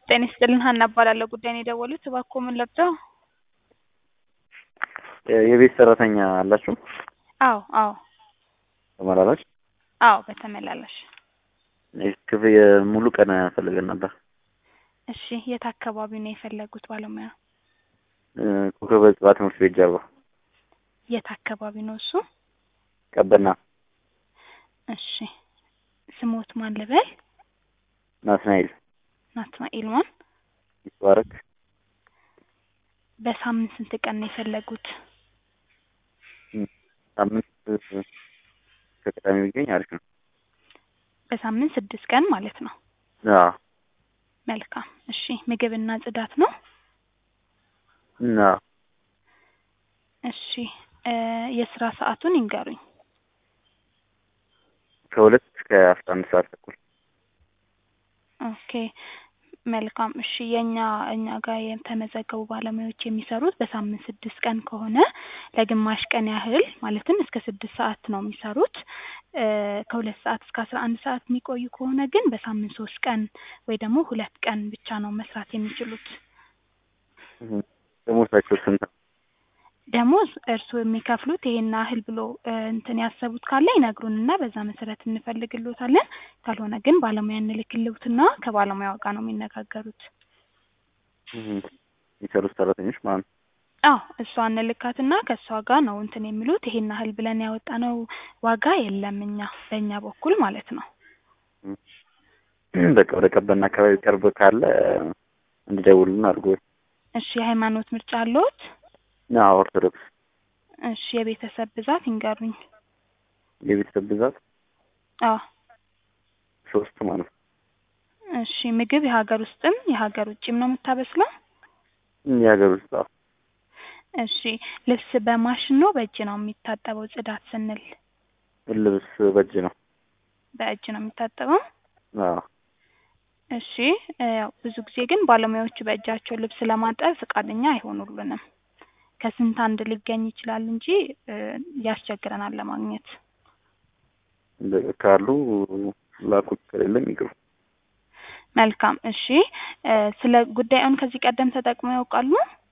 ጤና ይስጥልን ሀና እባላለሁ። ጉዳይን የደወሉት እባክዎ ምን ልርዳው? የቤት ሰራተኛ አላችሁ? አዎ አዎ ተመላላሽ? አዎ በተመላላሽ። ክፍያ ሙሉ ቀን ፈልገን ነበር። እሺ የት አካባቢ ነው የፈለጉት ባለሙያ? ኮከበ ጽባህ ትምህርት ቤት ጀርባ የት አካባቢ ነው እሱ? ቀበና እሺ ስሞት ማን ልበል? ናትናኤል ናትናኤል ማን? ይባረክ በሳምንት ስንት ቀን ነው የፈለጉት? ሳምንት ከቅዳሜ ቢገኝ አሪፍ ነው። በሳምንት ስድስት ቀን ማለት ነው። አዎ መልካም እሺ ምግብና ጽዳት ነው? እና እሺ እ የስራ ሰዓቱን ይንገሩኝ። ከሁለት እስከ አስራ አንድ ሰዓት ተኩል ኦኬ መልካም እሺ የኛ እኛ ጋር የተመዘገቡ ባለሙያዎች የሚሰሩት በሳምንት ስድስት ቀን ከሆነ ለግማሽ ቀን ያህል ማለትም እስከ ስድስት ሰዓት ነው የሚሰሩት። እ ከሁለት ሰዓት እስከ አስራ አንድ ሰዓት የሚቆዩ ከሆነ ግን በሳምንት ሶስት ቀን ወይ ደግሞ ሁለት ቀን ብቻ ነው መስራት የሚችሉት። ደሞዛቸው ስንት ነው? ደሞዝ እርስዎ የሚከፍሉት ይሄን ያህል ብሎ እ እንትን ያሰቡት ካለ ይነግሩንና በዛ መሰረት እንፈልግልዎታለን። ካልሆነ ግን ባለሙያ እንልክልዎትና ከባለሙያው ጋር ነው የሚነጋገሩት። የሚሰሩት ሰራተኞች ማለት ነው። አዎ እሷ እንልካትና ከእሷ ጋር ነው እንትን የሚሉት። ይሄን ያህል ብለን ያወጣነው ዋጋ የለም እኛ በእኛ በኩል ማለት ነው። በቃ ወደ ቀበና አካባቢ ቅርብ ካለ እንዲደውሉልን አድርጎ። እሺ የሃይማኖት ምርጫ አለዎት? አዎ ኦርቶዶክስ። እሺ የቤተሰብ ብዛት ይንገሩኝ። የቤተሰብ ብዛት አዎ ሶስት ማለት ነው። እሺ ምግብ የሀገር ውስጥም የሀገር ውጭም ነው የምታበስለው? የሀገር ውስጥ አዎ። እሺ ልብስ በማሽን ነው በእጅ ነው የሚታጠበው? ጽዳት ስንል ልብስ በእጅ ነው። በእጅ ነው የሚታጠበው? አዎ እሺ እ ያው ብዙ ጊዜ ግን ባለሙያዎቹ በእጃቸው ልብስ ለማጠብ ፈቃደኛ አይሆኑልንም። ከስንት አንድ ሊገኝ ይችላል እንጂ እ ያስቸግረናል ለማግኘት። በ- ካሉ ላኩት፣ ከሌለም ይቅሩ። መልካም እሺ እ ስለ ጉዳዩን ከዚህ ቀደም ተጠቅመው ያውቃሉ?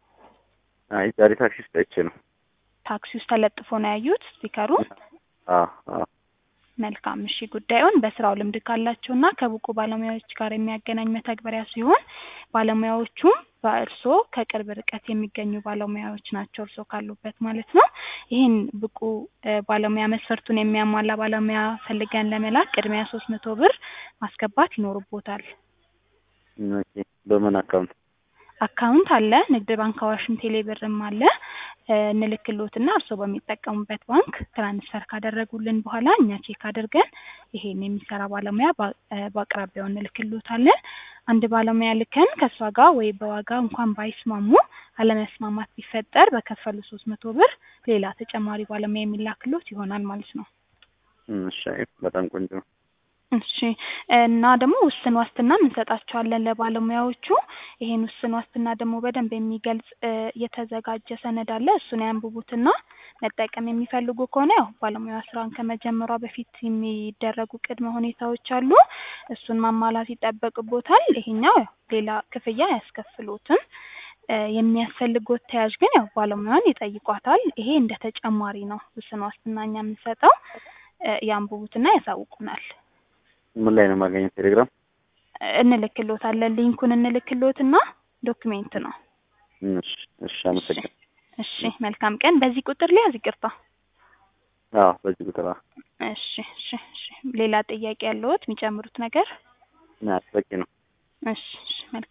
አይ ዛሬ ታክሲ ውስጥ አይቼ ነው። ታክሲ ውስጥ ተለጥፎ ነው ያዩት ስቲከሩ? አዎ አዎ መልካም እሺ ጉዳዩን በስራው ልምድ ካላቸውና ከብቁ ባለሙያዎች ጋር የሚያገናኝ መተግበሪያ ሲሆን ባለሙያዎቹም በእርስዎ ከቅርብ ርቀት የሚገኙ ባለሙያዎች ናቸው እርስዎ ካሉበት ማለት ነው። ይህን ብቁ እ ባለሙያ መስፈርቱን የሚያሟላ ባለሙያ ፈልገን ለመላክ ቅድሚያ ሶስት መቶ ብር ማስገባት ይኖርቦታል። ኦኬ በምን አካውንት? አካውንት አለ ንግድ ባንክ አዋሽም ቴሌ ብርም አለ እ እንልክልዎትና እርስዎ በሚጠቀሙበት ባንክ ትራንስፈር ካደረጉልን በኋላ እኛ ቼክ አድርገን ይሄን የሚሰራ ባለሙያ በ- እ በአቅራቢያው እንልክልዎታለን። አንድ ባለሙያ ልከን ከእሷ ጋር ወይ በዋጋ እንኳን ባይስማሙ አለመስማማት ቢፈጠር በከፈሉ ሶስት መቶ ብር ሌላ ተጨማሪ ባለሙያ የሚላክልዎት ይሆናል ማለት ነው። እሺ አይ በጣም ቆንጆ ነው። እሺ እና ደግሞ ውስን ዋስትናም እንሰጣቸዋለን ለባለሙያዎቹ። ይሄን ውስን ዋስትና ደግሞ በደንብ የሚገልጽ እ የተዘጋጀ ሰነድ አለ። እሱን ያንብቡትና መጠቀም የሚፈልጉ ከሆነ ያው ባለሙያ ስራውን ከመጀመሯ በፊት የሚደረጉ ቅድመ ሁኔታዎች አሉ። እሱን ማሟላት ይጠበቅቦታል። ይሄኛው ያው ሌላ ክፍያ አያስከፍሎትም። እ የሚያስፈልጎት ተያዥ ግን ያው ባለሙያውን ይጠይቋታል። ይሄ እንደ ተጨማሪ ነው ውስን ዋስትና እኛ የምንሰጠው። እ ያንብቡትና ያሳውቁናል። ምን ላይ ነው የማገኘው? ቴሌግራም? እንልክልዎታለን ሊንኩን እንልክልዎትና ዶክሜንት ነው። እሺ እሺ አመሰግናለሁ። እሺ መልካም ቀን። በዚህ ቁጥር ሊያዝ ይቅርታ። አዎ በዚህ ቁጥር አዎ። እሺ እሺ እሺ ሌላ ጥያቄ ያለዎት የሚጨምሩት ነገር? ና በቂ ነው። እሺ እሺ መልካም